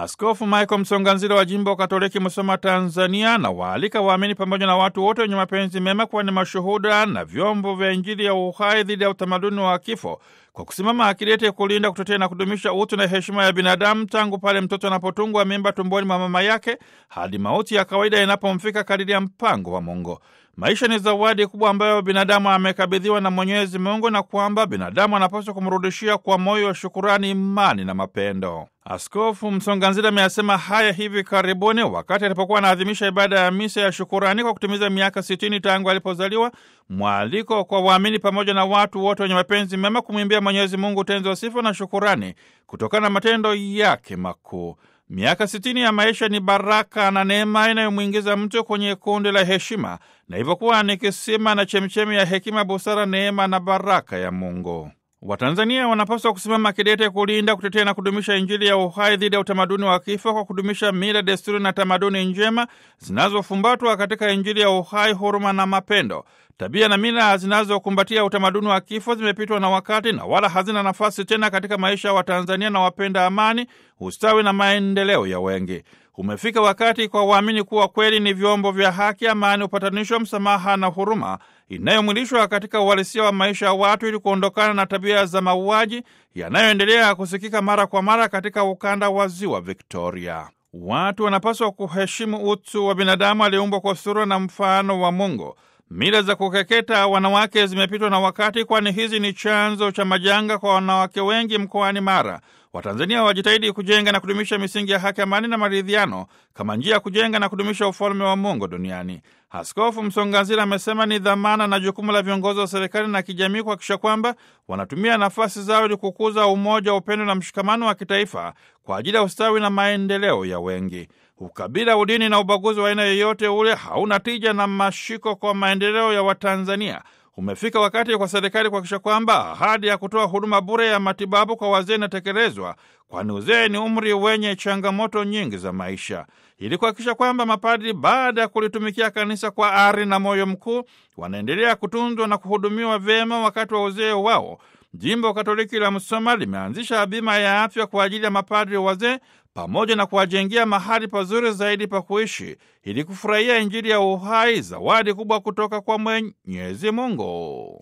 Askofu Michael Msonganzila wa jimbo Katoliki Musoma, Tanzania, na waalika waamini pamoja na watu wote wenye mapenzi mema kuwa ni mashuhuda na vyombo vya Injili ya uhai dhidi ya utamaduni wa kifo kwa kusimama akidete kulinda, kutetea na kudumisha utu na heshima ya binadamu tangu pale mtoto anapotungwa mimba tumboni mwa mama yake hadi mauti ya kawaida inapomfika kadiri ya mpango wa Mungu. Maisha ni zawadi kubwa ambayo binadamu amekabidhiwa na Mwenyezi Mungu na kwamba binadamu anapaswa kumrudishia kwa moyo wa shukurani, imani na mapendo. Askofu Msonganzila ameyasema haya hivi karibuni wakati alipokuwa anaadhimisha ibada ya misa ya shukurani kwa kutimiza miaka sitini tangu alipozaliwa, mwaliko kwa waamini pamoja na watu wote wenye mapenzi mema kumwimbia Mwenyezi Mungu utenzi wa sifa na shukurani kutokana na matendo yake makuu. Miaka sitini ya maisha ni baraka na neema inayomwingiza mtu kwenye kundi la heshima na hivyo kuwa ni kisima na chemchemi ya hekima, busara, neema na baraka ya Mungu. Watanzania wanapaswa kusimama kidete kulinda, kutetea na kudumisha Injili ya uhai dhidi ya utamaduni wa kifo kwa kudumisha mila, desturi na tamaduni njema zinazofumbatwa katika Injili ya uhai, huruma na mapendo. Tabia na mila zinazokumbatia utamaduni wa kifo zimepitwa na wakati na wala hazina nafasi tena katika maisha ya Watanzania na wapenda amani, ustawi na maendeleo ya wengi. Umefika wakati kwa waamini kuwa kweli ni vyombo vya haki, amani, upatanisho, msamaha na huruma inayomwilishwa katika uhalisia wa maisha ya watu ili kuondokana na tabia za mauaji yanayoendelea kusikika mara kwa mara katika ukanda wa ziwa Victoria. Watu wanapaswa kuheshimu utu wa binadamu aliyeumbwa kwa sura na mfano wa Mungu. Mila za kukeketa wanawake zimepitwa na wakati, kwani hizi ni chanzo cha majanga kwa wanawake wengi mkoani Mara. Watanzania wajitahidi kujenga na kudumisha misingi ya haki, amani na maridhiano kama njia ya kujenga na kudumisha ufalme wa Mungu duniani. Askofu Msonganzila amesema ni dhamana na jukumu la viongozi wa serikali na kijamii kuhakikisha kwamba wanatumia nafasi zao ili kukuza umoja, upendo na mshikamano wa kitaifa kwa ajili ya ustawi na maendeleo ya wengi. Ukabila, udini na ubaguzi wa aina yoyote ule hauna tija na mashiko kwa maendeleo ya Watanzania. Umefika wakati kwa serikali kuhakikisha kwamba ahadi ya kutoa huduma bure ya matibabu kwa wazee inatekelezwa, kwani uzee ni umri wenye changamoto nyingi za maisha, ili kuhakikisha kwamba mapadri baada ya kulitumikia kanisa kwa ari na moyo mkuu wanaendelea kutunzwa na kuhudumiwa vyema wakati wa uzee wao. Jimbo Katoliki la Msoma limeanzisha bima ya afya kwa ajili ya mapadri wazee pamoja na kuwajengea mahali pazuri zaidi pa kuishi ili kufurahia Injili ya uhai, zawadi kubwa kutoka kwa Mwenyezi Mungu.